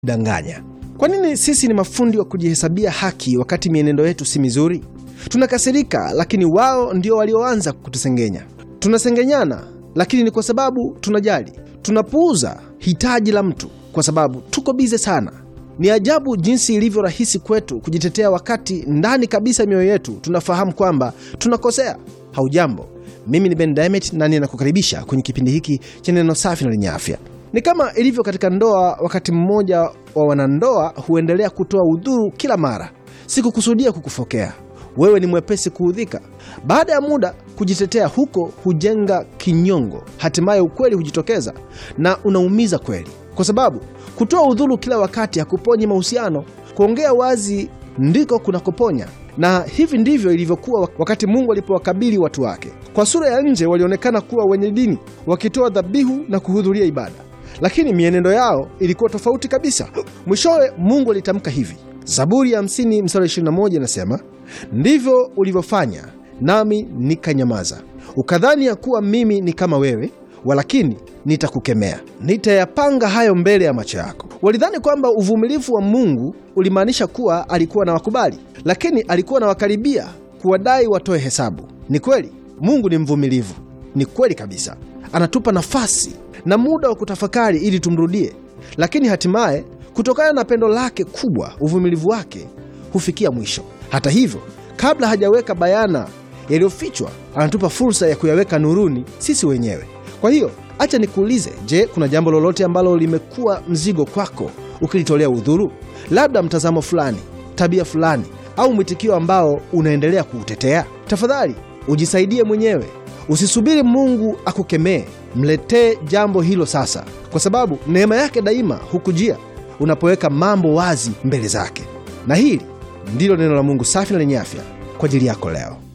danganya. Kwa nini sisi ni mafundi wa kujihesabia haki wakati mienendo yetu si mizuri? Tunakasirika, lakini wao ndio walioanza kutusengenya. Tunasengenyana, lakini ni kwa sababu tunajali. Tunapuuza hitaji la mtu kwa sababu tuko bize sana. Ni ajabu jinsi ilivyo rahisi kwetu kujitetea wakati ndani kabisa mioyo yetu tunafahamu kwamba tunakosea. Haujambo, mimi ni Ben Diamond na ninakukaribisha kwenye kipindi hiki cha neno safi na lenye afya. Ni kama ilivyo katika ndoa, wakati mmoja wa wanandoa huendelea kutoa udhuru kila mara. Sikukusudia kukufokea, wewe ni mwepesi kuudhika. Baada ya muda, kujitetea huko hujenga kinyongo, hatimaye ukweli hujitokeza na unaumiza kweli, kwa sababu kutoa udhuru kila wakati hakuponyi mahusiano. Kuongea wazi ndiko kunakoponya. Na hivi ndivyo ilivyokuwa wakati Mungu alipowakabili watu wake. Kwa sura ya nje walionekana kuwa wenye dini, wakitoa dhabihu na kuhudhuria ibada, lakini mienendo yao ilikuwa tofauti kabisa. Mwishowe Mungu alitamka hivi, Zaburi ya 50 mstari 21 inasema, ndivyo ulivyofanya nami nikanyamaza, ukadhani ya kuwa mimi ni kama wewe, walakini nitakukemea, nitayapanga hayo mbele ya macho yako. Walidhani kwamba uvumilivu wa Mungu ulimaanisha kuwa alikuwa na wakubali, lakini alikuwa na wakaribia kuwadai watoe hesabu. Ni kweli Mungu ni mvumilivu, ni kweli kabisa, anatupa nafasi na muda wa kutafakari ili tumrudie, lakini hatimaye kutokana na pendo lake kubwa, uvumilivu wake hufikia mwisho. Hata hivyo, kabla hajaweka bayana yaliyofichwa, anatupa fursa ya kuyaweka nuruni sisi wenyewe. Kwa hiyo acha nikuulize, je, kuna jambo lolote ambalo limekuwa mzigo kwako ukilitolea udhuru? Labda mtazamo fulani, tabia fulani, au mwitikio ambao unaendelea kuutetea? Tafadhali ujisaidie mwenyewe, usisubiri Mungu akukemee. Mletee jambo hilo sasa, kwa sababu neema yake daima hukujia unapoweka mambo wazi mbele zake. Na hili ndilo neno la Mungu safi na lenye afya kwa ajili yako leo.